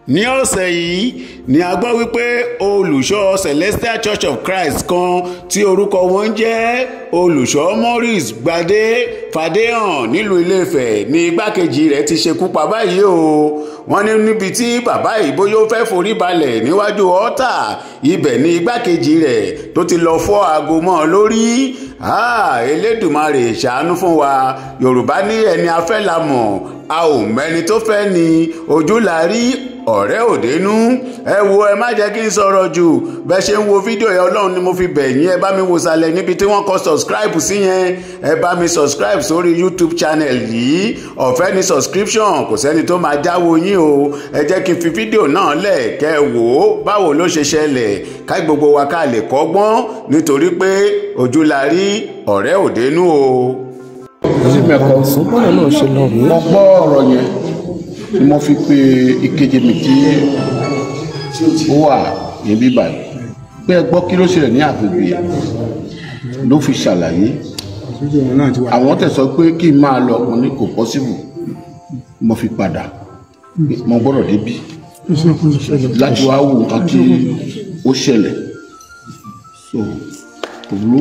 ní ọ̀sẹ̀ yìí ni a gbọ́ wípé olùṣọ́ celestial church of christ kan tí orúkọ wọn jẹ́ olùṣọ́ maurice gbadé fàdéhàn nílùú iléfẹ̀ ní igbákejì rẹ̀ ti ṣekú pa báyìí o wọ́n ní níbi tí bàbá yìí bóyá ó fẹ́ forí balẹ̀ níwájú ọ́tà ibẹ̀ ní igbákejì rẹ̀ tó ti lọ fọ́ aago mọ́ ọ lórí elédùmarè ṣàánú fún wa yorùbá ní ẹni afẹ́ la mọ̀ a ò mẹ́ni tó fẹ́ ni ojú la rí ọ̀rẹ́ òdenu ẹ wo ẹ má jẹ́ kí n sọ̀rọ̀ jù bẹ́ẹ̀ ṣe ń wo fídíò yẹn ọlọ́run ni mo fi bẹ̀ yín ẹ bá mi wò sàlẹ̀ níbi tí wọ́n kọ subscribe sí yẹn ẹ bá mi subscribe sórí youtube channel yìí ọ̀fẹ́ ni subscription kò sẹ́ni tó máa jáwó yín o ẹ jẹ́ kí n fi fídíò náà lẹ̀ kẹ́ ẹ wò ó báwo ló ṣe ṣẹlẹ̀ ká gbogbo wa ká lè kọ́gbọ́n nítorí pé ojú la rí ọ̀rẹ́ òdenu o. sí mẹ́kọ́ bọ́ọ̀lù náà ṣe lọ rèé mo gbọ́ ọ̀rọ̀ yẹn ni mo fi pe ìkejì mi tí ó wà níbí báyìí pé ẹ gbọ́ kí ló ṣẹlẹ̀ ní àgbègbè yẹn ló fi ṣàlàyé àwọn tẹ̀sọ́ pé kí n máa lọ ọkùnrin kò pọ́sibù mo fi padà mo gbọ́dọ̀ débí láti wá wo nǹkan tí ó ṣẹlẹ̀ so kò burú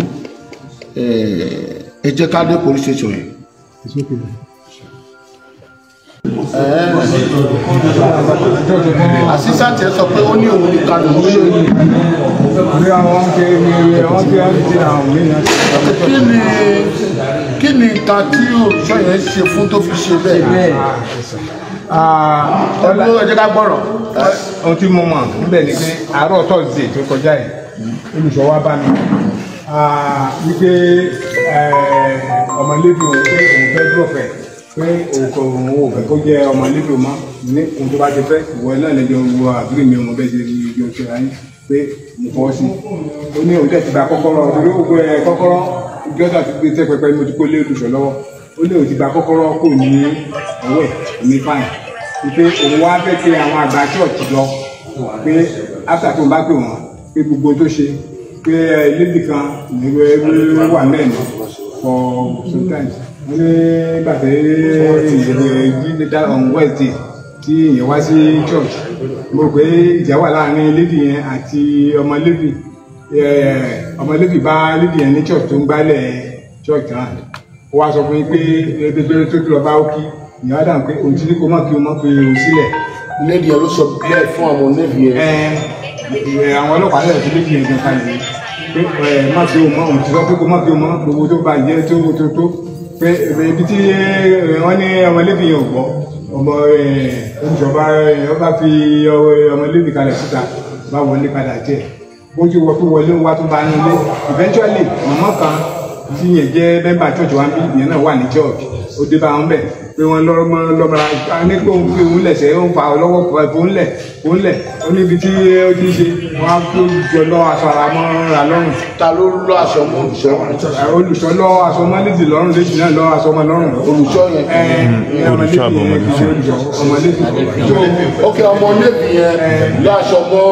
ẹ jẹ́ ká dé police station yẹn àṣìṣàtì ẹ sọ pé ó ní òun ní kánò ní bí àwọn ṣe ní wọ́n ti ń ṣe àwọn mìíràn. kí ni kí ni nǹkan tí òṣìṣẹ́ yẹn ṣe fún tó fi ṣe bẹ́ẹ̀ ọdún ẹ jẹ́ ká gbọ́rọ̀ ohun tí mo mọ̀ níbẹ̀ ni pé àárọ̀ tọ́sídẹ̀ẹ́ tó kọjá yìí olùṣọ́ wa bá mi wípé ọmọlébi òun pé òun fẹ́ dúrọ̀fẹ́ pé òun kò òun ò fẹ́ kó jẹ́ ọmọlébi òun mọ́ ní ohun tó bá ti fẹ́ ìwọ náà lẹ́jọ́ wo àbúrò mi ọmọ bẹ́ẹ̀ ṣe ní ibi oṣù ayé pé mo fọwọ́ sí ó ní òun tẹ̀ ti gba kọ́kọ́rọ́ torí ó gbé kọ́kọ́rọ́ ìjọba ti gbé tẹ́ pẹpẹ mo ti kó lé olùṣọ́ lọ́wọ́ ó ní òun ti gba kọ́kọ́rọ́ kò ní ọwọ́ ẹ̀ ní fáìn pé òun wá fẹ́ pé àwọn àgbà church lọ pé after tó ń bá pè wọ́n pé gbogbo tó ṣe pé lady kan ìwé wà mẹ́rin for sometimes wọ́n ní gbàtẹ́ ìyẹ̀wò dá on Wednesday tí ìyẹn wá sí church mo rò pé ìjà wà láàrin lady yẹn àti ọmọ lady ọmọ lady bá lady yẹn ní church tó ń gbálẹ̀ church náà ó wá sọ fún yín pé ẹgbẹ́ tó lọ bá ó kí ìyá wa dàn pé òun ti ní kó má kí o má fi o sílẹ̀. lady yẹn ló sọ bẹ́ẹ̀ fún àwọn oníbi yẹn. ẹ àwọn ọlọ́pàá lẹ́yìn tó méjì yẹn gan kalẹ̀ pé ẹ má fi o mọ́ òun ti sọ pé kó má fi o mọ́ gbogbo tó bá jẹ́ tó tó tó pé ibi tí wọ́n ní ọmọlébi yẹn ò gbọ́ ọmọ ìjọba ọba fi ọmọlébi kalẹ̀ síta bá wọlé padà jẹ́ bó ti wọ pé wọlé wá tó bá ń lé eventually mọ̀mọ́ kan tí yẹn jẹ́ mẹ́mbà church wa ń bí ìyẹn náà wà ní church ó dé bá wọn bẹ̀ pé wọ́n lọ́mọ lọ́mọra ní pé òun fi òun lẹ̀ sẹ́ òun fa ọlọ́wọ́ òun lẹ̀ òun lẹ̀ ó níbi tí ó ti ṣe wọ́n á kó jọ lọ aṣọ ara mọ́ ra lọ́rùn. ta ló lọ aṣọ mọ olùṣọ́. olùṣọ́ lọ aṣọ mọ́ lédì lọ́rùn lédì náà lọ aṣọ mọ́ lọ́rùn. olùṣọ́ yẹn. ẹ ẹ ọmọ lédì yẹn kì í ṣe olùṣọ́ ọmọ lédì. ok ọmọ lédì yẹn lọ aṣọ mọ.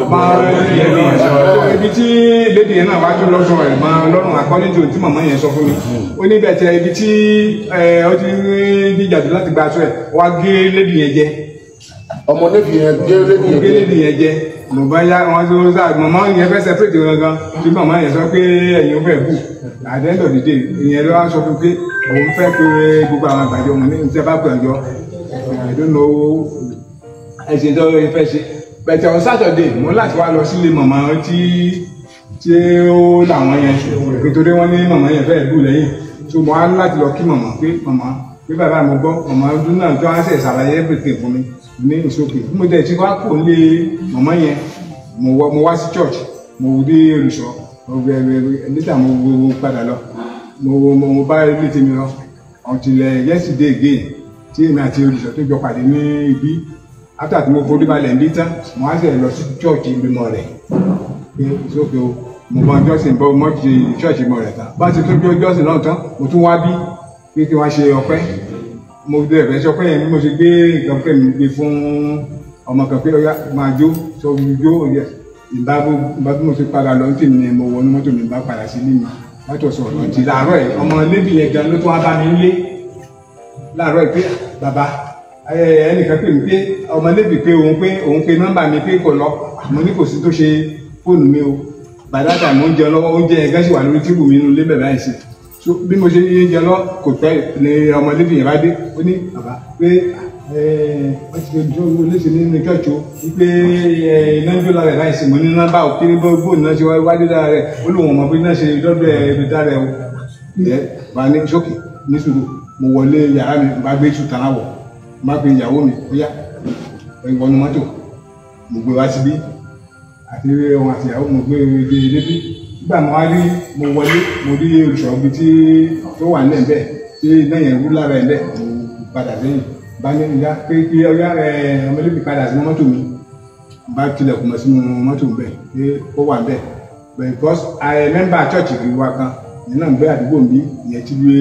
ibi tí lédì yẹn náà wá tún lọ́sọ̀ ẹ̀ mọ́ lọ́rùn akọ́lẹ́jọ tí màmá yẹn sọ fún mi ó ní bẹ́ẹ̀ tẹ ibi tí ó ti jíjàdù láti gba aṣọ ẹ̀ wá gé lédì yẹn jẹ ọmọ lédì yẹn gé lédì yẹn gé lédì yẹn jẹ mo bá yá wọn tó sá màmá yẹn fẹ́ separate wọn gan tí màmá yẹn sọ pé ẹ̀yin fẹ́ bù at the end of the day ìyẹn ló wá sọ fún pé òun fẹ́ pé gbogbo àwọn àgbàjọ wọn ní ìṣẹ́ bá gbàjọ I don't know ẹ̀sìn tó yẹ fẹ́ ṣe bẹ̀tẹ̀ on Saturday mo láti wá lọ sílé màmá tí tí ó làwọn yẹn nítorí wọn ní màmá yẹn fẹ́ bù lẹ́yìn so mo á láti lọ kí màmá pé màmá pé bàbá mi gbọ́ màmá ọdún náà tó wá ṣe ṣàlàyé everything fún mi ní ìsókè mo dẹ̀ tí wá kò lé màmá yẹn mo wá mo wá sí church mo dé olùṣọ́ níta mo wo padà lọ mo mo mo bá ilé tèmi lọ until yesterday again tí èmi àti olùṣọ́ tó jọ pàdé ní ibi after tí mo forí balẹ̀ ń bí tán mo wá sẹ̀ lọ sí church ìgbìmọ̀ rẹ̀ pé ìsókè o mo mọ jọ́sìn bọ́ mọ́ ti church ìgbìmọ̀ rẹ̀ tán bá ti tó jọ́sìn náà tán mo tún wá bí pé kí wọ́n ṣe ọpẹ́ mo dé ẹ̀fẹ́ sọ pé yẹn bí mo ṣe gbé nǹkan pé mi gbé fún ọmọ kan pé ọyá máa jó sọ jó òye ìbá bó bí mo ṣe padà lọ ní tèmi ni mo wọnú mọ́tò mi bá padà sí ilé mi látọ̀ sọ̀rọ̀ ti láàárọ̀ ẹ̀ ọmọ lébì yẹn gan ló tún wá bá mi lé láàárọ̀ ẹ̀ pé bàbá ẹ, ẹnìkan pè mí pé ọmọlébì pé òun pé òun pe nọ́mbà mi pé kò lọ mo ní kò sí tó ṣe fóònù mi o bàdàtà mo ń jẹ lọ́wọ́ oúnjẹ yẹn gẹ́sì wà lórí tíbù mi nínú ilé bẹ̀rẹ̀ àìsí so bí mo ṣe ń jẹ lọ kò pẹ́ ni ọmọlébì yẹn bá dé ó ní bàbá pé ẹ, wọ́n ti fi jó léṣe nínú church o wípé ẹ, iná ń jó lára ẹ̀ láìsí mo ní nọ́mbà ò kiri bó bó iná ṣe wájú lára rẹ̀ ó lóun ọmọ bí iná ṣe dọ́dọ̀ ẹ̀ ibi dára ẹ̀ o ẹ bá ní sókè ní sùúrù mo wọlé yàrá mi bá gbé sùtàn àwọ̀ má pe ìyàwó mi ó yá ìwọ̀nù mọ́tò mo gbé wá síbí àti ohun àti ìyàwó mo gbé dé débí nígbà mo wá rí mo wọlé mo rí olùṣọ́gbí tí tó wà nílẹ̀ bẹ́ẹ̀ tí iná yẹn wú lára ẹ̀ bẹ́ẹ̀ mo padà sẹ́yìn bá ní ìyá pé kí ọyá ẹ ọmọlẹ́bí padà sínú mọ́tò mi bá tilẹ̀kùn mọ́ sínú mọ́tò bẹ́ẹ̀ pé ó wà bẹ́ẹ̀ because I remember church kiri wa kan ìyẹn náà ń gbé àdúgbò mi ìyẹn ti gbé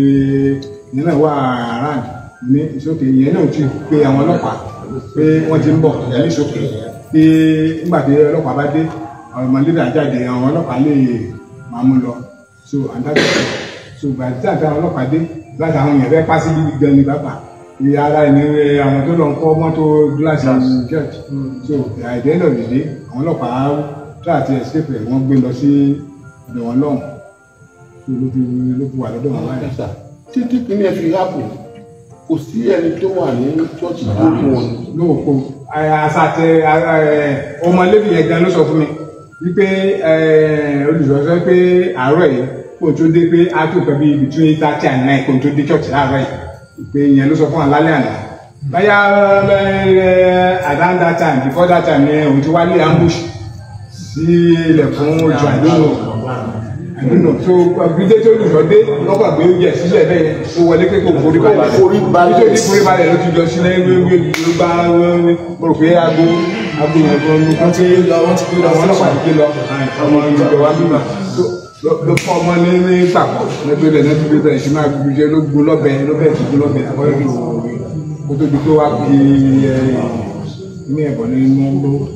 ìyẹn náà wà around ní ìsókè ìyẹn náà ti pe àwọn ọlọ́pàá pé wọ́n ti ń bọ̀ ní ìsókè pé nígbà tí ọlọ́pàá bá dé ọmọ lílà jáde àwọn ọlọ́pàá lè máa mú lọ so àdájọ́ so gbàdí tí àti àwọn ọlọ́pàá dé láti àwọn èèyàn fẹ́ pàṣẹ gidi gan ni bàbá ìyá ara ẹni àwọn tó lọ ń kọ́ mọ́tò gíláàsì church so àìdẹ́ lọ dìde àwọn ọlọ́pàá tó àti escape rẹ̀ wọ́n gbé lọ sí ọ̀dọ̀ wọn lọ́hùn so ló fi ló fi wà lọ́dọ̀ wọn báyìí. títí kìíní ẹ fi hápù kò sí ẹni tó wà ní chọ́ọ̀chì tó fún wọn. lóòpọ̀ àṣàtẹ ọmọlébì yẹn gan ló sọ fún mi wípé olùsọ̀rọ̀ sọ pé àárọ̀ yìí kò tó dé pé a tó kẹ́ bí between thirty and nine kò tó dé church láàárọ̀ yìí pé ìyẹn ló sọ fún wa lálẹ́ àná báyà around that time before that time yẹn òun ti wá lé ambush sí ilẹ̀ fún ojú àdúgbò àdúgbò tó gbígbé tó lùsọ dé lọ́gbà gbé oúnjẹ sílẹ̀ bẹ́ẹ̀ yẹn tó wọlé pé kò forí balẹ̀ forí balẹ̀. nítorí forí balẹ̀ ló ti jọ sílẹ̀ wíwí ló gbá mo rò pé aago aago yẹn gan ló kọ́ pé àwọn ọlọ́pàá ti ké lọ ọmọ ìjọba wa bímọ ló fún ọmọ ní ní pàpọ̀ lẹ́gbẹ̀ẹ́ rẹ̀ lẹ́gbẹ̀ẹ́ rẹ̀ bẹ̀rẹ̀ sí máa gbé jẹ́ ló gbó lọ́bẹ̀ ló bẹ̀rẹ̀ sí gbó lọ́bẹ̀ àkọ́yọ́ tó kó tó di pé wá fi ní ẹ̀bọ̀ ní inú ló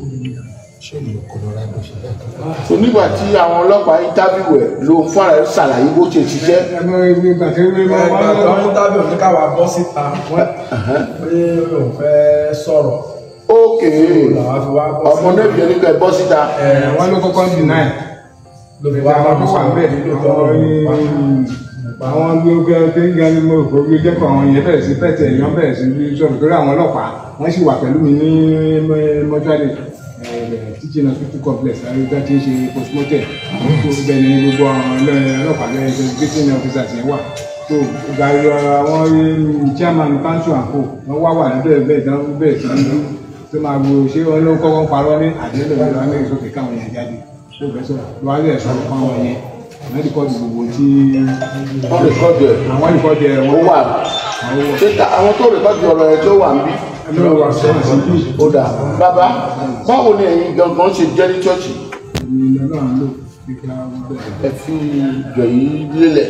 so nígbà tí àwọn ọlọ́pàá interview ẹ̀ ló ń fara ẹ̀ ṣàlàyé bó ṣe ṣiṣẹ́. ẹgbẹ́ ìgbà tí wọ́n ẹgbẹ́ máa tó ń tábìlì òní káwa bọ́ síta pé òun fẹ́ sọ̀rọ̀ ókè làwa fi wá bọ́ ọmọ náà bìí nípa ẹ̀ bọ́ síta. wọ́n ló kọ́kọ́ deny ló fi wá àwọn bọ́ tó wà sọ̀rọ̀ bẹ́ẹ̀ nílò tó àwọn ní àwọn gbogbo kéńgá ní mo rò pé jẹ́ kó àwọn yẹn bẹ̀rẹ̀ sí pẹ̀tẹ̀ èèyàn bẹ̀rẹ̀ sí ní sọ̀rọ̀ torí àwọn ọlọ́pàá wọ́n sì wà pẹ̀lú mi ní mọ́túárì teaching hospital complex àríwá tí ń ṣe postmortem tó bẹ̀ ní gbogbo àwọn ọlọ́- ọlọ́pàá lẹ́yìn investigating officers yẹn wà tó gàrí àwọn chairman council and co wọ́n wá wà lọ́dọ̀ ẹ̀ bẹ́ẹ̀ dán bẹ́ẹ̀ sí ní tó máa wo ṣé wọn ló kọ́kọ́ ń parọ́ ní àdéhùn ìlú amẹ́rin sókè káwọn yẹn jáde tó bẹ́ẹ̀ sọ̀rọ̀ lọ́wọ́ àti ẹ̀sọ́ fún àwọn yẹn wọ́n ti kọ́ di gbogbo tí wọ́n rẹ̀kọ́dù ẹ̀ àwọn ìkọ́jẹ ó wọn wà. ṣé ta àwọn tó rẹ̀kọ́dù ọ̀rọ̀ ẹ̀ tó wà ń bí. lọ́wọ́ wà sọ́wọ́n sí bí ó dà bàbá báwo ni ẹ̀yin gangan ṣe jẹ́ ní chọ́ọ̀chì ìlú náà ń lò kíkà wọn bẹ̀rẹ̀ ẹ fi jọ yìí lélẹ̀.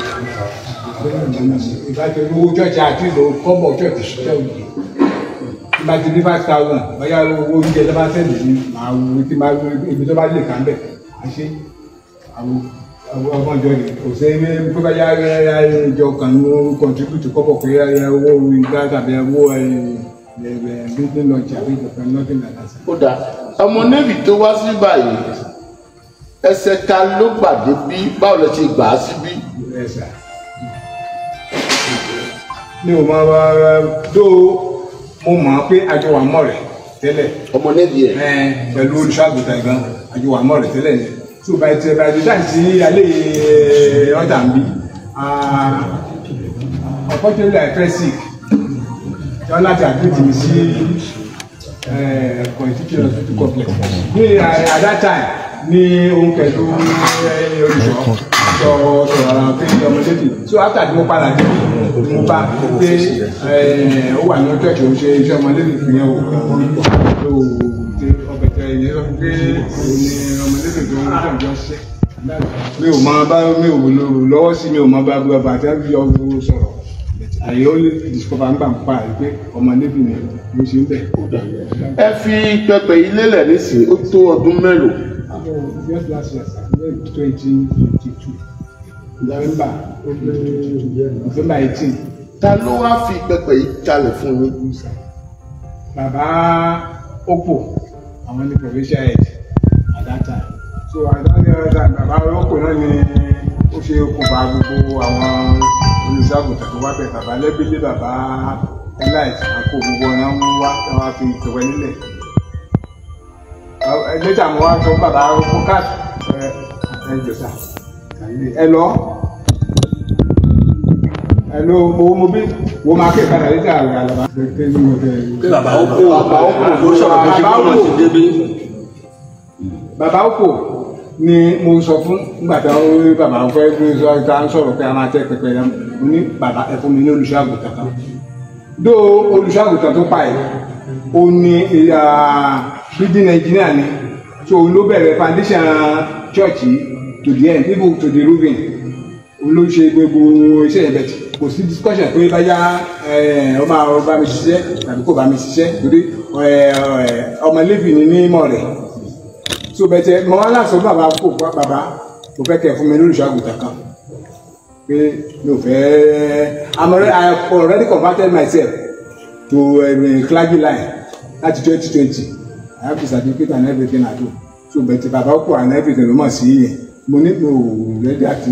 ìbájẹ́ owó chọ́ọ̀chì àti ìlò kọ́bọ̀ chọ́ọ̀chì ṣiṣẹ́ òye ìbá ti ní five thousand bóyá owó oúnjẹ tó bá sẹ́ẹ̀lì ní màá wo tí máa wo ibi tó bá lè kà ń bẹ̀ àṣé àwọn àwọn ọmọ ìjọ ni kò sí ẹgbẹ́ tó bá yá yá ìjọ kan ní ó contribute kọ́bọ̀ pé yá owó ìgbà tàbí owó business lunch àbí ìjọba nothing like that. ó dà ọmọ navy tó wá sí báyìí ẹsẹ̀ ta ló gbàdé bí báwo lẹ ṣe gbà á síbí. ẹsà mi ò máa wá dó mo mọ̀ pé àjọ wà mọ̀ rẹ̀ tẹ́lẹ̀ ọmọ navy ẹ̀ ẹ̀, pẹ̀lú olùṣọ́àgùtàn gan àjọ wà mọ̀ rẹ̀ tẹ́lẹ̀ ni so by the by the time tí alẹ́ ọjà ń bí unfortunately I fell sick tí wọ́n láti admit mi sí constitution hospital complex ní eh, at that time ní ohun pẹ̀lú eh, olùṣọ́ sọ sọ̀rọ̀ pé ọmọdé bì so after tí mo padà dé ni mo bá pé eh, ó wà ní ọjọ́ ìṣòro ṣe iṣẹ́ ọmọdé bì fún yẹn o so ọbẹ̀tẹ̀ yẹn sọ pé òun ni ọmọdé bì tó ń jọ̀ jọ ṣiṣẹ́ mi ò máa bá mi ò lò lọ́wọ́ sí mi ò máa bá bàbá àti àbí ọgbọ́n sọ̀rọ̀ àyè ó lè discover ńgbà ń pa àyè pé ọmọ níbi ni mo ṣe ń bẹ̀. ẹ fi pẹpẹ yìí lélẹ̀ nísìnyí ó tó ọdún mélòó. just last year twenty twenty two november november eighteen ta ló wá fi pẹpẹ yìí kalẹ̀ fún yín bàbá oppo àwọn ní provincial head at that time so àdáni ọjà bàbá oppo náà ni ó ṣe okùnfà gbogbo àwọn olùṣàgùtàn tó wá bẹ̀ bàbá lẹ́bílé bàbá elite àpò gbogbo ọ̀nà ń wá tí wọ́n fi ìtọ̀wẹ́ nílẹ̀ ẹgbẹ́ta mo wá sọ fún bàbá oppo káàdì ẹ ẹ jọ̀sà ẹ lọ ẹ lọ mo mo bí wo máa kẹ́ ìpadà létí àrùn àlàbà. pé bàbá ó kó Bàbá ó kó. ló sọ̀rọ̀ tó ṣe Bàbá ó kó kó. wọn ti débí. bàbá òkò ni mo sọ fún nígbà tí wọn rí bàbá fẹ́ gbé sọ ìta ń sọ̀rọ̀ pé a máa tẹ pẹpẹ yẹn mo ní bàbá ẹ fún mi ní olùṣọ́àgùtàn kan dó olùṣọ́àgùtàn tó pa ẹ̀ ó ní building engineer ni so òun ló bẹ̀rẹ̀ foundation church yìí to the end even to the roofing òun ló ṣe gbogbo iṣẹ́ yẹn bẹ̀tì kò sí discussion pé báyà ọ máa bá mi ṣiṣẹ́ tàbí kò bá mi ṣiṣẹ́ torí ọmọ lẹ́bì ni ní mọ̀ rẹ̀ so bẹ̀tẹ̀ mọ wọn láti sọ bàbá kò fún bàbá kò fẹ́ kẹ́ fún mi lórí ìṣàgùtàn kan pé mi ò fẹ́ I'm already I have already converted myself to um, clergy line láti twenty twenty I have the certificate and everything I do so bẹ̀tẹ̀ bàbá kò and everything ló mọ̀ sí yẹn mo ní mi ò rẹ́dí àti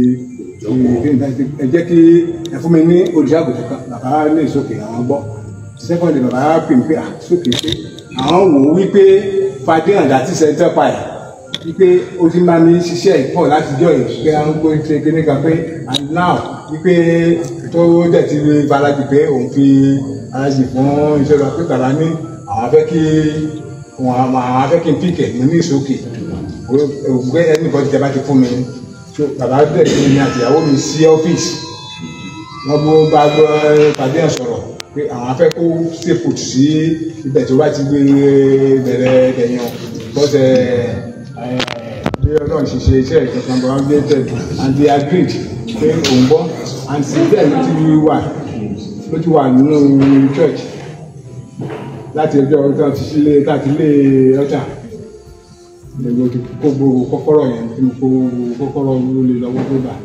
ẹ jẹ́ kí ẹ fún mi ní olùṣàgùtàn kan bàbá ní ìsókè àwọn gbọ́ secondly bàbá pè mí pé ah sókè pé àwọn wò ó wípé fàdé àdá tí sẹ́ńtẹ́ pa ẹ̀ wípé ó ti máa ní ṣiṣẹ́ ìpọ̀ láti jọ yìí pé à ń gbé ṣe kíní kan pé and now wípé tó dẹ̀ ti rí balajì pé òun fi balajì fún iṣẹ́ lọ pé bàbá ní àwọn afẹ́ kí àwọn afẹ́ kí n pìkẹ̀ mo ní ìsókè ògbé ẹnì kan ti jẹba ti fún mi so bàbá dẹ̀ kí mi àtìyàwó mi sí ọ́fíìsì wọ́n bó bá gbọ́ pàdé ẹ̀ sọ̀rọ̀ pé àwọn afẹ́ kó stay put sí ibẹ̀ tó bá ti gbé bẹ̀rẹ̀ ẹ̀yàn bọ́sẹ̀ bí ọlọ́run ṣe ṣe iṣẹ́ ìjọba bọ̀ wọ́n gbé tẹ̀ and they agreed pé òun bọ́ and since then ló ti wà ló ti wà nínú church láti ọjọ́ ọjọ́ ti sílé láti ilé ọjà lèmi ti kó gbogbo kọ́kọ́rọ́ yẹn tí mo kó kọ́kọ́rọ́ ló lè lọ́wọ́ tó bá.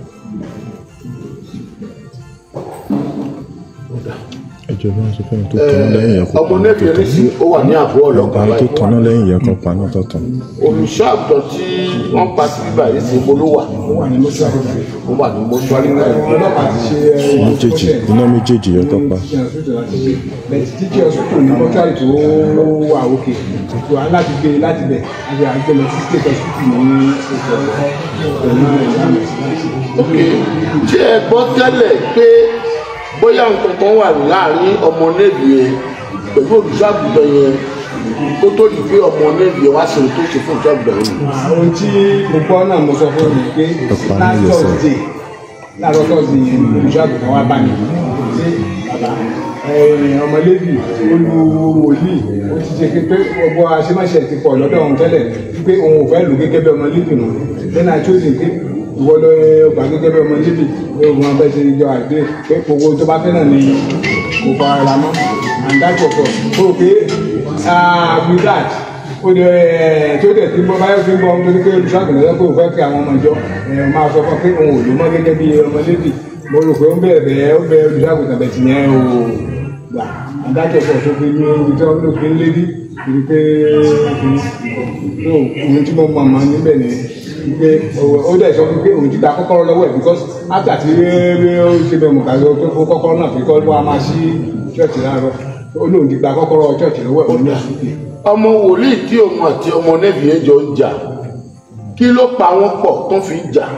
ẹjọ bá ń sọ fún mi tó tanná lẹ́yìn yẹn kó ọmọ paná nẹ́bí tó ẹni sí ó wà ní àbúrò ọlọ́pàá tán tó báyìí tanná lẹ́yìn yẹn kó paná tó tán. olùṣọ́ àgùntàn tí wọ́n pa sí bíbá yìí sí ibo ló wà ó wà ní mọ́ṣúárì ó wà ní mọ́ṣúárì báyìí. ọlọ́pàá ti ṣe ẹ méjèèjì iná méjèèjì yẹn tó pa. títí ọsùtù ní mọ́ṣúárì tó wà òkè tó a láti gbé láti bẹ̀ àti àgbẹ̀ lọ sí state hospital ní ètò ẹ̀kọ́ pẹ̀lú ìyáàmì ok ṣé ẹ gbọ́ tẹ́lẹ̀ pé bóyá nǹkan kan wà láàrin ọmọ nẹ́bí yẹn pẹ̀lú olùṣọ́ àgùntàn yẹn kó tó di pé ọmọ nẹ́bí yẹn wá sí ohun tó ṣe fún olùṣọ́ àgùntàn yẹn. ohun tí mo gbọ́ náà mo sọ fún mi pé Ọ̀pá ní last ìyẹsẹ̀. Thursday láàárọ̀ Thursday yẹn olùṣọ́ àgùntàn wa bá mi ṣe bàbá ọmọlẹ́bí olú wòlíì ó ti ṣe pé gbogbo aṣemáṣe ti pọ̀ lọ́dọ̀ òun tẹ́lẹ̀ pé òun ò fẹ́ lò gẹ́gẹ́ bí ọmọlẹ́bí nù then I chose him pé ìwọ ló gbà gẹ́gẹ́ bí ọmọlẹ́bí pé òun abẹ́ ti jọ àgbé pé gbogbo tó bá fẹ́ náà ni kò fa ara mọ́ and that was all mo rò pé ah with that ó lè ẹ tó dẹ̀ tí bọ́ báyọ̀ fi ń bọ́ nítorí pé olùṣọ́àgùn lọ́jọ́ pé òun fẹ́ kí àwọn ọmọ ìjọ ẹ máa sọ fún pé òun ò lò mọ́ gẹ́gẹ́ bí ọmọlẹ́bí mo rò pé ó ń bẹ̀rẹ̀ bẹ́ẹ̀ ó bẹ olùṣọ́àgùn tàbẹ̀ tì yẹn o gbà adájọ́ pọ̀ tó fi ní ibi tí wọ́n ló fi ń lérí ibi pé tó ohun tí mo mọ̀ mọ́ níbẹ̀ ni pé ó dẹ̀ sọ pé òun ti gba kọ́kọ́rọ́ lọ́wọ́ ẹ̀ because after tí ó ṣe bẹ̀ mọ̀ kàdé pé fún kọ́kọ́rọ́ náà fi kọ́ wá máa ṣí ṣọ́ọ̀ṣì láàárọ̀ ó lóun ti gba kọ́kọ́rọ́ ṣọ́ọ̀ṣì lọ́wọ́ ẹ̀ òun náà sì kì ọmọ wòlíì tí òun àti ọmọ nẹ́bí yẹn jọ ń jà kí ló pa wọ́n pọ̀ tó fi ń jà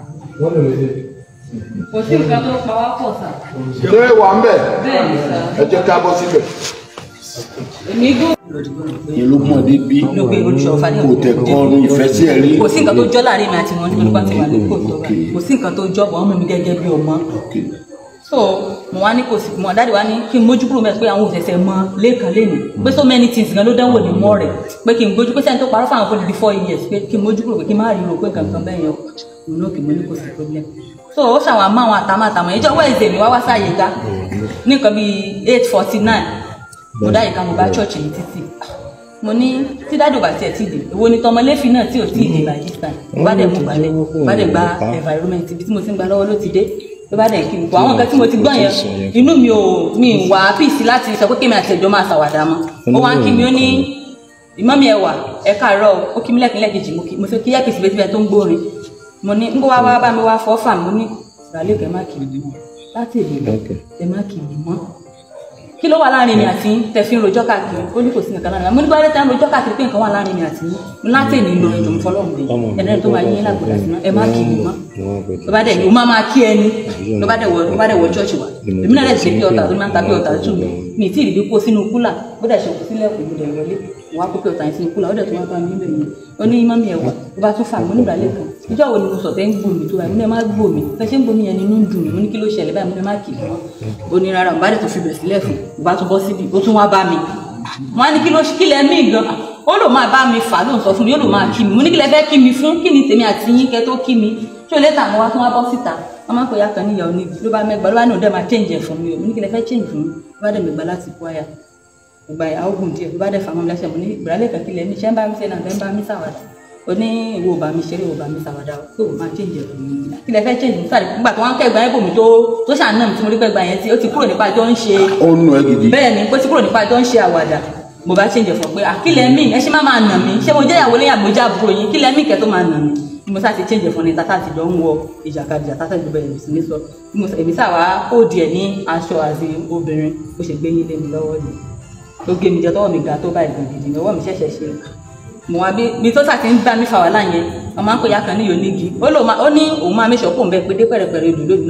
kò sí nǹkan tó pa wá pọ̀ sà ṣé wà ń bẹ̀ bẹ́ẹ̀ ni sà ẹ jẹ́ ká bọ́ síbẹ̀. èmi gò. ìlú mọ̀dé bí ló gbé olùṣọ́ fani kò tẹ̀ kọrin ìfẹ́ sí ẹ rí. kò sí nǹkan tó jọ́ láàrin mi àti wọn nítorí pàtó wà lóko tó wà kò sí nǹkan tó jọ́ bọ̀ wọ́n mú mi gẹ́gẹ́ bí ọmọ so mo wá ní kò sí mo dáàdi wá ní kí n mójú kúrò mẹ́ pé àwọn òṣèṣẹ́ mọ lẹ́ẹ̀kan lẹ́nu pé so many things gan ló dánwò ní mọ́ rẹ̀ pé kí n gbójú pé sẹ́ni tó parọ́ fáwọn fún di four years pé kí n mójú kúrò pé kí n má rí ro pé kankan bẹ́ẹ̀ yẹn mo ní òkè mo ní kò sí problem so ó ṣàwọn àmọ́ àwọn àtàmọ́ àtàmọ́ ìjọ wẹ́ẹ̀sì mi wá wá sáàyè ga ní nǹkan bíi eight forty nine mo dá ìka mo bá church ní títì mo ní tí dáàdì ò bá tiẹ̀ tí ì dé èwo ni tọmọléfì náà tí ò tí ì dé by this time bá dẹ̀ mú balẹ̀ bá dẹ̀ gba environment ibi tí mo ti ń gba lọ́wọ́ ló ti dé ló bá dẹ̀ kí mi kó àwọn nǹkan tí mo ti gbọ́ yẹn inú mi ò mi ì wá pìsì láti sọ pé kémi àti ẹ̀jọ́ máa ṣàwàdà mọ́ ó wá ń kí mi ó ní ìmọ̀mí ẹ wà ẹ káàárọ̀ ó kí mi lẹ́kìn lẹ́kejì mo kí mo fi kí yẹ́pìsì bẹ́ẹ̀ tó ń gbórin mo ní ń kó wá wá bá mi wá fọ́ fà mí mo ní ìràlẹ́ kẹ́ má kì í mọ́ láti èdè lọ ẹ má kì í mọ́ kí ló wà láàrin mi àti yín tẹ fi ń rojọ́ káàkiri ó ní kò sí nǹkan láàrin mi mo ní bá dé tẹ́ ń rojọ́ káàkiri pé nǹkan wà láàrin mi àti yín mo láti èdè lọ ẹjọ́ mi fọlọ́run dé ẹ̀dẹ́rẹ́ tó máa yín lágbódà sí náà ẹ má kì í mọ́ ló bá dẹ̀ ní o máa máa kí ẹni ló bá dẹ̀ wọ ló bá dẹ̀ wọ chọ́ọ̀chì wa èmi náà dẹ̀ ṣe bí ọ̀tà tó máa ń ta bí ọ̀tà tù mí mi ì tí ì rí bí kó sínú kúlà bó dẹ̀ ṣe kó sílẹ̀ kò gbọdọ̀ wọlé wọn á kó pé ọ̀tà yẹn sínú kúlà ó dẹ̀ tó wá bá mi bẹ̀rẹ̀ ó ní mọ́mí ẹ̀ wà ó bá tún fà mí nígbà lẹ́kàn ìjọ wo ni mo sọ tẹ́ ń gbò mí tó báyìí mo ní ẹ má gbò mí fẹ́ ṣé ń gbò mí yẹn nínú ń dùn mí mo ní kí ló ṣẹlẹ̀ báyìí mo ní ẹ má kì í mọ́ ó ní rárá mo bá dẹ̀ tó fi bẹ̀ sílẹ̀ fún mo bá tún bọ́ síbi ó tún wá bá mi wọn á ní kí ló kí lẹ mí gan ó lò máa bá mi fà ló ń sọ fún mi ó lò máa kí mi mo ní kí lẹ fẹ́ kí mi fún kí ni tèmi àti yín kẹ tó kí mi tí o lè tà mo wá tún wá bọ́ síta wọn máa ń pè ya kan níyàwó níbi ló bá mẹgbàá ló bá ní òun dẹ́ máa change ẹ̀ fún mi o mo ní kí lẹ fẹ́ change fún mi ló bá dẹ̀ mẹgbàá láti kó àyà ìgbà ìyàwó gùn díẹ̀ ló bá dẹ̀ fà mọ́ mi lẹ́sẹ̀ mo ní ìgbàlẹ̀ kan kí lẹ ní iṣẹ́ ń bá mi ṣe náà fẹ́ ń bá mi ṣàwàdà o ní ìwọ bá mi ṣeré ìwọ bá mi ṣàwàdà o pé o máa change ẹ̀ fún mi kí lẹ fẹ́ change fún sáré nígbà tí wọ́n ń kẹ́gbàá yẹn bò mí tó tó ṣàánú mi tí mo rí kẹ́gbàá yẹn tí ó ti kúrò nípa tó ń ṣe ó nu ẹ gidi bẹ́ẹ̀ ni pé tí kúrò nípa tó ń ṣe àwàdà mo bá change fún pé àkílẹ̀ mí ẹ ṣe má máa nà mí ṣé mo jẹ́ ìyàwó lẹ́yìn àgbójá àbúrò yín kílẹ̀ mí kẹ́ tó máa nà mí ni mo sá ti change fún ni tata ti jọ ń wọ ìjàkadì àtàtà ìjọba ẹ̀rù sí ní sọ èmi sá wàá kó díẹ̀ ní aṣọ àti obìnrin ó ṣe gbé yín lé mi lọ́wọ́ ni tó gé mi jẹ tọwọ́ mi ga tó báyìí gbòdìdì ni ọwọ́ mi ṣẹ̀ṣẹ̀ ṣe mo wá bí mi tó sà ti ń bá mi fà wàhálà yẹn ọmọ akọ̀yà kan ní yonigi ó ní òun máa mẹ́sàn-án kó ń bẹ pé dé pẹ̀rẹ̀pẹ̀rẹ̀ odò lónìí